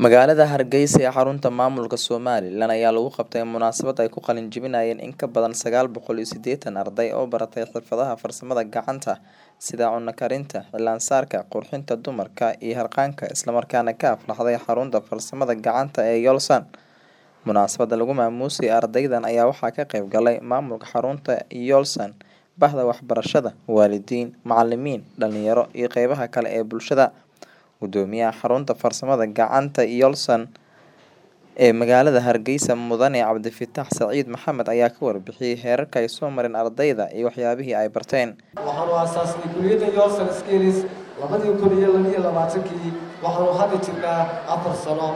Magaalada Hargeysa ee xarunta maamulka Somaliland ayaa lagu qabtay munaasabad ay ku qalin jebinayaan in ka badan sagaal boqol iyo sideetan arday oo baratay xirfadaha farsamada gacanta sida cunno karinta, cilaan saarka, qurxinta dumarka iyo harqaanka isla markaana ka aflaxday xarunta farsamada gacanta ee Yoolsan. Munaasabada lagu maamuusay ardaydan ayaa waxaa ka qayb galay maamulka xarunta Yoolsan, bahda waxbarashada, waalidiin, macalimiin, dhalinyaro iyo qeybaha kale ee bulshada. Gudoomiyaha xarunta farsamada gacanta Yoolsan ee magaalada Hargeysa Mudane Cabdifataax Saciid Maxamed ayaa ka warbixiyay heerarka ay soo mareen ardayda iyo waxyaabihii ay barteen. waxaanu aasaasnay kuliyadda Yoolsan Skills labadii kun iyo laba iyo labaatankii waxaanu hadda jirnaa afar sano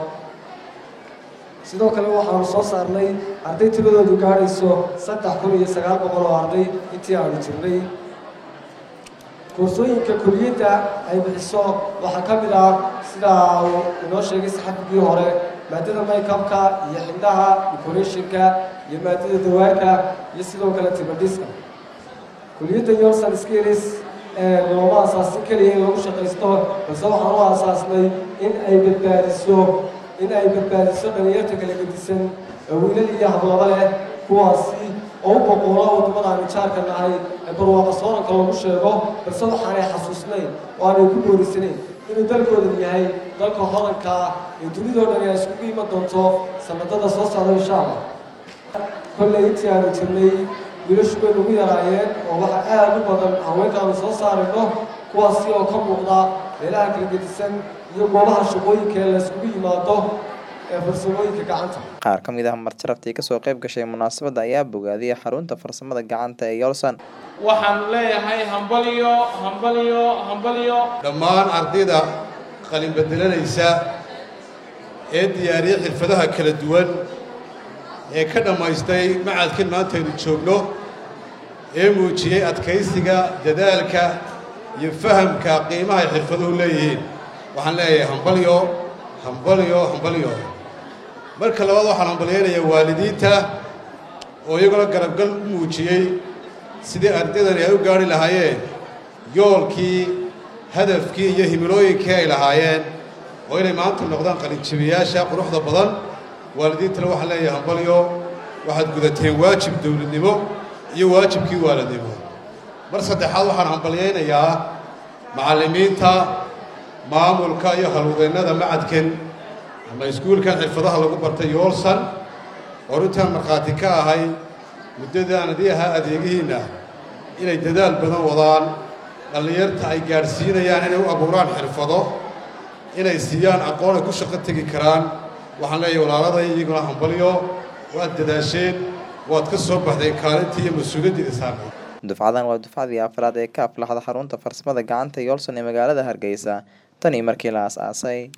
sidoo kale waxaanu soo saarnay arday tiradoodu gaadhayso saddex kun iyo sagaal boqol oo arday intii aanu jirnay koorsooyinka kuliyadda ay bixiso waxaa ka mid ah sida uu inoo sheegay saxafigii hore maadada maykabka iyo xindhaha decorationka iyo maadada dawaarka iyo sidoo kale tibadhiska kuliyadda Yoolsan Skills ee looma aasaasin keliya in lagu shaqaysto balse waxaan u aasaasnay in ay badbaadiso in ay badbaadiso dhalinyarta kala gedisan ee wiilal iyo hablaba leh kuwaasi oo u boqoola waddamada aanu jaarka nahay ee barwaaqa sooranka lagu sheego balse waxaanay xasuusnayn oo aanay ku boorisanayn inuu dalkoodan yahay dalka hodanka ah ee dunidoo dhan ay iskugu iman doonto sanadada soo socda insha allah kolley intii aanu jirnay wiilashu way nagu yaraayeen oo waxaa aad u badan haweenkaanu soo saarayno kuwaasi oo ka muuqda meelaha kala gedisan iyo goobaha shaqooyinka ee la iskugu yimaado ee farsamooyinka gacanta Qaar ka mid ah martiraftii kasoo qayb gashay munaasabada ayaa bogaadiyay xarunta farsamada gacanta ee Yoolsan. waxaanu leeyahay hambalyo hambalyo hambalyo dhammaan ardayda qalin bedelanaysa ee diyaariyey xirfadaha kala duwan ee ka dhammaystay macadkan maanta aynu joogno ee muujiyey adkaysiga dadaalka iyo fahamka qiimaha ay xirfaduhu leeyihiin waxaan leeyahay hambalyo hambalyo hambalyo marka labaad waxaan hambalyaynayaa waalidiinta oo iyaguna garabgal u muujiyey sidii ardaydani ay u gaadhi lahaayeen yoolkii hadafkii iyo himilooyinkii ay lahaayeen oo inay maanta noqdaan qalinjabiyaasha quruxda badan waalidiintana waxaan leeyahay hambalyo waxaad gudateen waajib dowladnimo iyo waajibkii waalidnimo mar saddexaad waxaan hambalyaynayaa macallimiinta maamulka iyo halwadeennada macadkan ama iskuulkan xirfadaha lagu bartay yoolsan oo runtaan markhaati ka ahay muddadii aan adii ahaa adeegihiinna inay dadaal badan wadaan dhallinyarta ay gaadhsiinayaan inay u abuuraan xirfado inay siiyaan aqoon ay ku shaqo tegi karaan waxaan leeyahay walaaladay iyaguna hambalyo waad dadaasheen waad ka soo baxdeen kaalintii iyo mas-uuliyaddii saarnay Dufcadan waa dufcadii afraad ee ka aflaxda xarunta farsamada gacanta Yoolsan ee magaalada Hargeysa tan iyo markii la aasaasay.